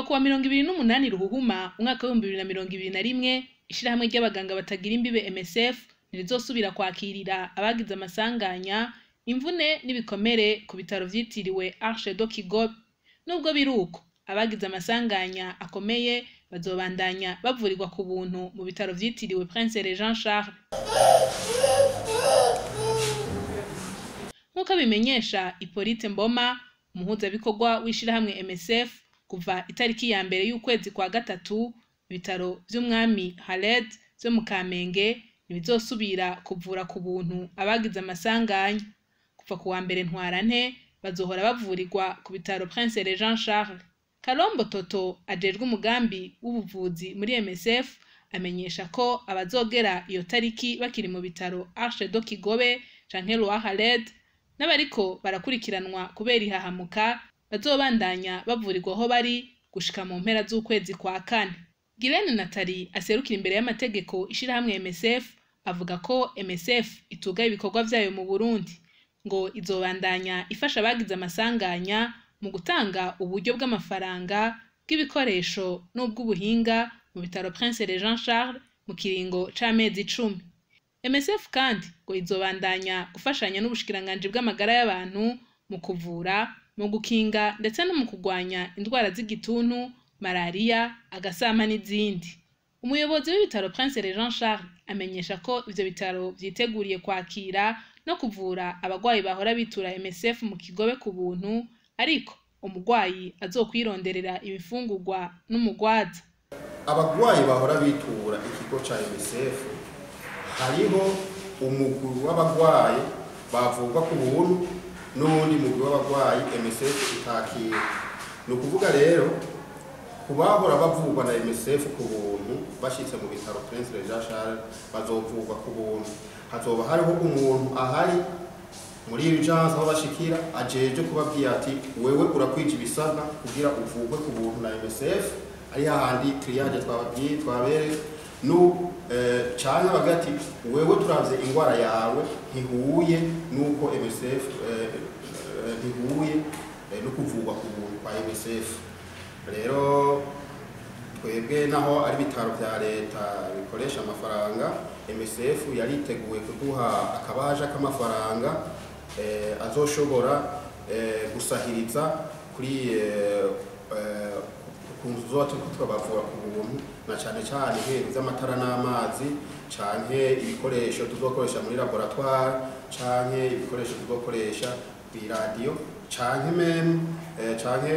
kuwa mirongo ibiri n'umunani ruhuhuma umwaka w'ibihumbi bibiri na mirongo ibiri na rimwe ishirahamwe ry'abaganga batagira imbibe MSF ntirizosubira kwakirira abagize amasanganya imvune n'ibikomere ku bitaro vyitiriwe Arche de Kigobe nubwo biruko abagize amasanganya akomeye bazobandanya bavurirwa ku buntu mu bitaro vyitiriwe Prince Regent Charles nk'uko bimenyesha Hippolyte Mboma umuhuzabikorwa w'ishirahamwe MSF kuva itariki ya mbere y'ukwezi kwa gatatu ibitaro vy'umwami Haled vyo mu Kamenge ntibizosubira kuvura ku buntu abagize amasanganya kuva ku wa mbere ntwarante bazohora bavurirwa ku bitaro Prince Regent Charles Kalombo Toto ajejwe umugambi w'ubuvuzi muri MSF amenyesha ko abazogera iyo tariki bakiri mu bitaro Arche de Kigobe canke Roi Haled n'abariko barakurikiranwa kubera ihahamuka bazobandanya bavurirwa aho bari gushika mu mpera z'ukwezi kwa kane Girene Natali aserukira imbere y'amategeko ishirahamwe MSF avuga ko MSF itugaye ibikorwa vyayo mu Burundi ngo izobandanya ifasha abagize amasanganya mu gutanga uburyo bw'amafaranga bw'ibikoresho n'ubw'ubuhinga mu bitaro Prince Regent Charles mu kiringo c'amezi icumi MSF kandi ngo izobandanya gufashanya n'ubushikiranganji bw'amagara y'abantu mu kuvura mu gukinga ndetse no mu kurwanya indwara z'igituntu malariya agasama n'izindi umuyobozi w'ibitaro Prince Regent Charles amenyesha ko ivyo bitaro vyiteguriye kwakira no kuvura abagwayi bahora bitura MSF mu kigobe ku buntu ariko umugwayi azokwironderera ibifungurwa n'umugwaza abagwayi bahora bitura ikigo ca MSF hariho umugwi w'abagwayi bavurwa ku buntu n'uwundi mugwi w'abagwayi MSF itakira ni ukuvuga rero ku bahora bavurwa na MSF ku buntu bashitse mu bitaro Prince Regent Charles bazovurwa ku buntu hazoba hariho umuntu ahari muri urgence aho bashikira ajeje kubabwira ati wewe urakwije ibisabwa kugira uvurwe ku buntu na MSF ari hahandi triage twababwiye twabere nu eh, canke bagira ati wewe turavye ingwara yawe ntihuye nuko MSF eh, eh, ntihuye eh, no kuvurwa ku buntu kwa MSF rero twebwe naho ari bitaro vya leta bikoresha amafaranga MSF yariteguye kuduha akabaja k'amafaranga eh, azoshobora eh, gusahiriza kuri eh, eh, kunzu zoba turiko turabavura ku buntu na cane cane nk'ibintu vy'amatara n'amazi canke ibikoresho tuzokoresha muri laboratoire canke ibikoresho tuzokoresha kw'iradiyo canke meme eh, canke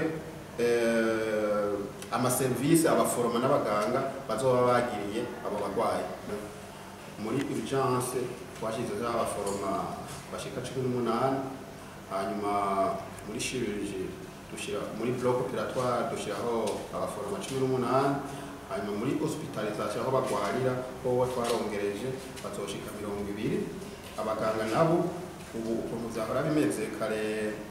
eh, amaserivisi abaforoma n'abaganga bazoba bagiriye abo bagwayi muri urgence twashyizeho abaforoma bashika cumi n'umunani hanyuma muri chirurgie dushyira muri bloc operatoire dushyiraho abaforoma cumi n'umunani hanyuma muri hospitalisation aho bagwarira ho twarongereje bazoshika mirongo ibiri abaganga nabo ubu ukuntu vyahora bimeze kare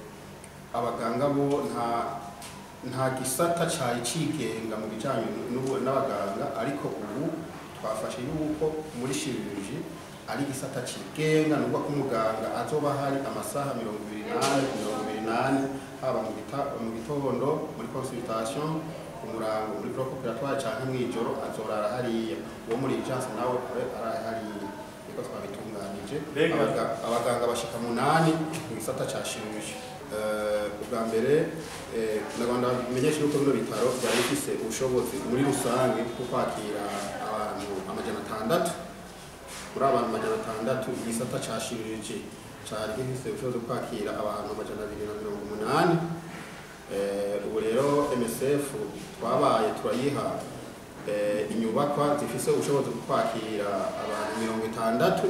abaganga bo nta nta gisata cari cigenga mu bijanye n'ubu- n'abaganga ariko ubu twafashe yuko muri chirurgie ari igisata cigenga nubwo ko umuganga azoba hari amasaha mirongo ibiri n'ane ku mirongo ibiri n'ane haba mu gita- mu gitondo muri consultation ku murango muri bloc operatoire canke mw'ijoro azorara hariya uwo muri urgence nawe abe araye hariya niko twabitunganije Mbega- Abaga- abaganga bashika munani mu gisata ca chirurgie Eh, ubwa mbere eh, nagomba bimenyesha yuko bino bitaro byari bifise ubushobozi muri rusange bwo kwakira abantu amajana atandatu muri abantu amajana atandatu igisata ca chirurgie cari gifise ubushobozi bwo kwakira abantu amajana abiri na mirongo umunani Eh, ubu rero MSF twabaye turayiha eh, inyubakwa zifise ubushobozi bwo kwakira abantu mirongo itandatu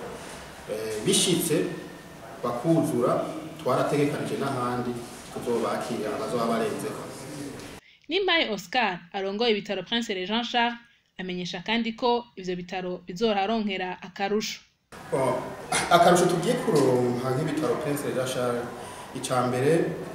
Eh, bishitse bakuzura twarategekanije n'ahandi tuzobakira abazoba barenzeko Nimpaye Oscar arongoye ibitaro Prince Regent Charles amenyesha kandi ko ivyo bitaro bizoraronkera akarusho Bon, akarusho tugiye kuronka nk'ibitaro Prince Regent Charles icya mbere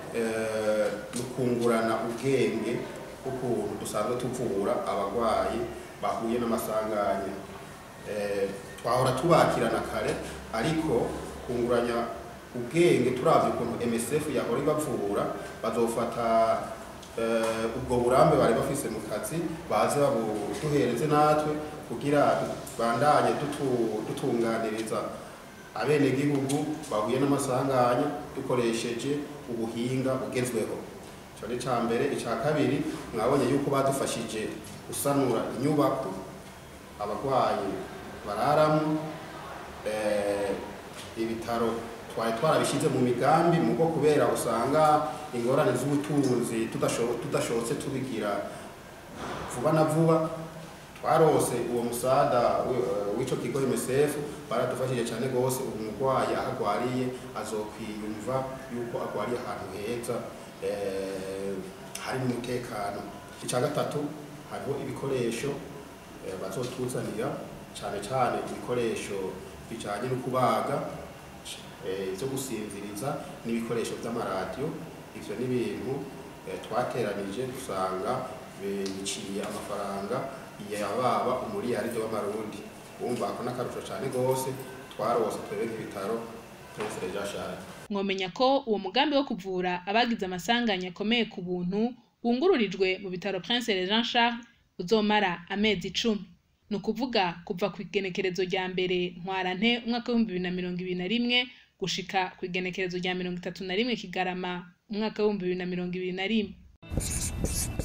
eh, ni ukungurana ubwenge ukuntu dusanzwe tuvura abarwayi bahuye n'amasanganya Eh, twahora tubakirana kare ariko kunguranya ubwenge turavye ukuntu MSF yahora ibavura bazofata eh, ubwo burambe bari bafise mu kazi baze babuduhereze natwe kugira bandanye dutu- dutunganiriza abenegihugu bahuye n'amasanganya dukoresheje ubuhinga bugezweho ico ni ca mbere ica kabiri mwabonye yuko badufashije gusanura inyubako abarwayi bararamo eh, ibitaro twari twarabishyize mu migambi mugo kubera usanga ingorane z'ubutunzi tudasho- tudashobotse tubigira vuba na vuba twarose uwo musada wi- eh, w'ico kigo MSF baradufashije cyane gose ubu umurwayi aho agwariye azokwiyumva yuko agwariye ahantu heza eh, hari n'umutekano icya gatatu hariho ibikoresho eh, bazotuzanira cyane cyane ibikoresho bijanye no kubaga eh, byo gusinziriza n'ibikoresho by'amaradiyo ivyo ni ibintu eh, twateranije dusanga eh, biciye amafaranga yababa umuriyaride w'amarundi wumva ako n'akarusho cyane gose twarose twebwe nk'ibitaro Prince Regent Charles mwomenya ko uwo mugambi wo kuvura abagize amasanganya akomeye ku buntu wungururijwe mu bitaro Prince Regent Charles uzomara amezi icumi ni ukuvuga kuva ku igenekerezo rya mbere ntwarante umwaka w'ibihumbi bibiri na mirongo ibiri na rimwe gushika ku igenekerezo rya mirongo itatu na rimwe kigarama umwaka w'ibihumbi bibiri na mirongo ibiri na rimwe